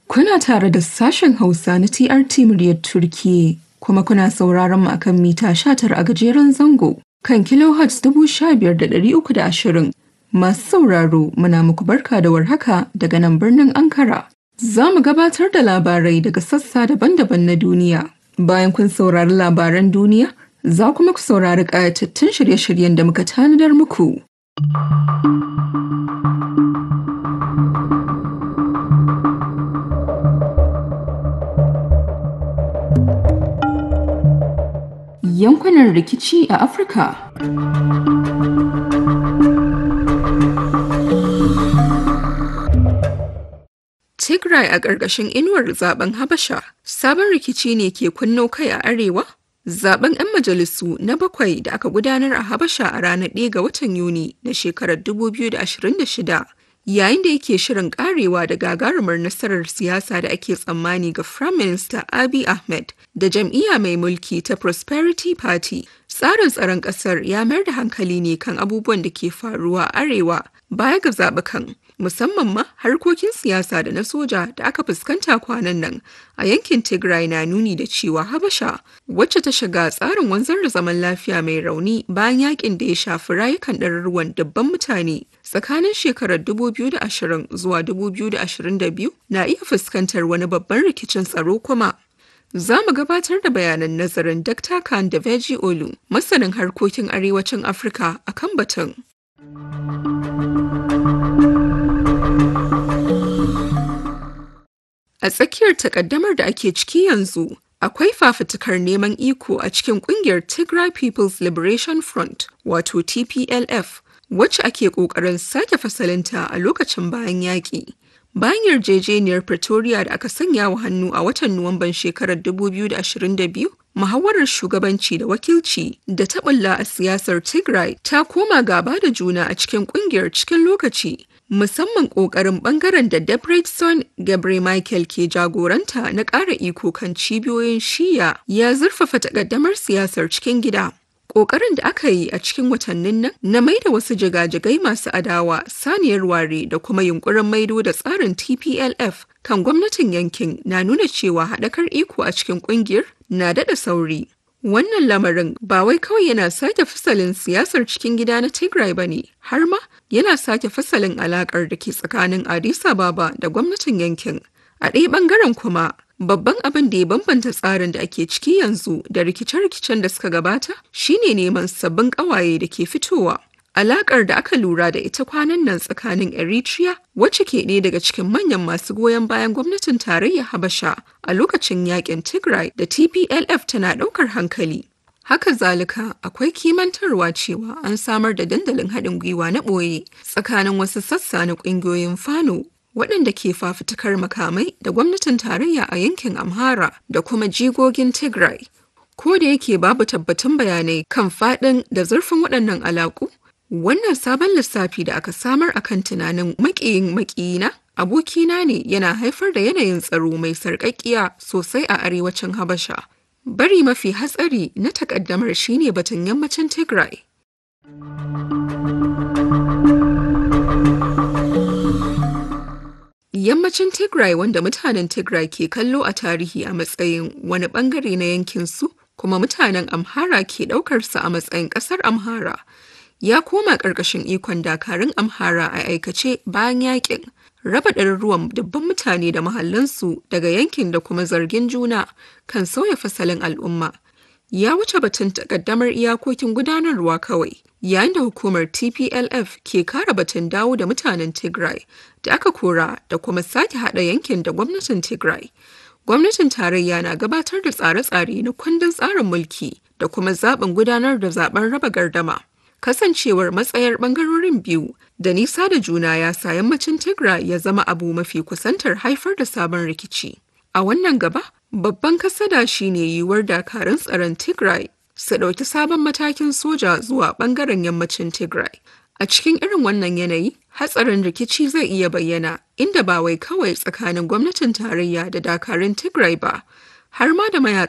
Kuna tare da sashen Hausa na TRT muryar Turkiyya kuma kuna sauraron mu akan mita 19 a gajeren zango kan kilohertz 15,320. Masu sauraro muna muku barka da warhaka daga nan birnin Ankara. Za mu gabatar da labarai daga sassa daban-daban na duniya. Bayan kun saurari labaran duniya, za kuma ku saurari ƙayatattun shirye-shiryen da muka tanadar muku. Yankunan rikici a Afirka. Tigray a ƙarƙashin inuwar zaben Habasha, sabon rikici ne ke kunno kai a arewa? Zaben 'yan majalisu na bakwai da aka gudanar a Habasha a ranar 1 ga watan Yuni na shekarar 2026 yayin da yake shirin karewa da gagarumar nasarar siyasa da ake tsammani ga Prime Minister Abiy Ahmed da jam'iyya mai mulki ta Prosperity Party. Tsarin tsaron ƙasar ya mayar da hankali ne kan abubuwan da ke faruwa a arewa baya ga zaɓukan. musamman ma harkokin siyasa da na soja da aka fuskanta kwanan nan a yankin Tigray na nuni da cewa Habasha wacce ta shiga tsarin wanzar da zaman lafiya mai rauni bayan yakin da ya shafi rayukan ɗaruruwan dabban mutane tsakanin shekarar 2020 zuwa 2022 na iya fuskantar wani babban rikicin tsaro kuma. Za mu gabatar da bayanan nazarin Dr. Khan da Veji Olu, masanin harkokin arewacin Afirka a kan batun. A tsakiyar takaddamar da ake ciki yanzu, akwai fafutukar neman iko a cikin kungiyar Tigray People's Liberation Front, wato TPLF, wacce ake ƙoƙarin sake fasalinta a lokacin bayan yaƙi. Bayan yarjejeniyar Pretoria da aka sanya wa hannu a watan Nuwamban shekarar 2022, muhawarar shugabanci da wakilci da ta bulla a siyasar Tigray ta koma gaba da juna a cikin kungiyar cikin lokaci. musamman ƙoƙarin ɓangaren da Debretson Gabriel Michael ke jagoranta na ƙara iko kan cibiyoyin shiya ya zurfafa takaddamar siyasar cikin gida. Ƙoƙarin da aka yi a cikin watannin nan na maida wasu jigajigai masu adawa saniyar ware da kuma yunkurin maido da tsarin TPLF kan gwamnatin yankin na nuna cewa haɗakar iko a cikin ƙungiyar na daɗa sauri. Wannan lamarin ba wai kawai yana sake fasalin siyasar cikin gida na Tigray ba ne, har ma yana sake fasalin alakar da ke tsakanin Addis Ababa da gwamnatin yankin. A ɗaya ɓangaren kuma, babban abin da ya bambanta tsarin da ake ciki yanzu da rikice-rikicen da suka gabata shine neman sabbin ƙawaye da ke fitowa. Alakar da aka lura da ita kwanan nan tsakanin Eritrea wacce ke ɗaya daga cikin manyan masu goyon bayan gwamnatin tarayyar Habasha a lokacin yakin Tigray da TPLF tana ɗaukar hankali. Haka zalika akwai kimantarwa cewa an samar da dandalin haɗin gwiwa na ɓoye tsakanin wasu sassa na ƙungiyoyin Fano waɗanda ke fafutukar makamai da gwamnatin tarayya a yankin Amhara da kuma jigogin Tigray. Ko da yake babu tabbatun bayanai kan faɗin da zurfin waɗannan alaƙu, Wannan sabon lissafi da aka samar a kan tunanin maƙiyin maƙiyina abokina ne yana haifar da yanayin tsaro mai sarƙaƙiya sosai a arewacin Habasha. Bari mafi hatsari na takaddamar shine batun yammacin Tigray. Yammacin Tigray wanda mutanen Tigray ke kallo a tarihi a matsayin wani bangare na yankinsu kuma mutanen Amhara ke ɗaukarsa a matsayin ƙasar Amhara. ya koma ƙarƙashin ikon dakarun amhara a aikace bayan yakin raba ɗaruruwan dubban mutane da mahallansu daga yankin da kuma zargin juna kan sauya fasalin al'umma ya wuce batun takaddamar iyakokin gudanarwa kawai yayin da hukumar tplf ke kara batun dawo da mutanen tigray da aka kora da kuma sake haɗa yankin da gwamnatin tigray gwamnatin tarayya na gabatar da tsare-tsare na kundin tsarin mulki da kuma zaɓin gudanar da zaben raba gardama kasancewar matsayar bangarorin biyu da nisa da juna ya sa yammacin Tigray ya zama abu mafi kusantar haifar da sabon rikici. A wannan gaba, babban kasada shine yiwuwar dakarun tsaron Tigray su ɗauki sabon matakin soja zuwa bangaren yammacin Tigray. A cikin irin wannan yanayi, hatsarin rikici zai iya bayyana inda ba wai kawai tsakanin gwamnatin tarayya da dakarun Tigray ba, har ma da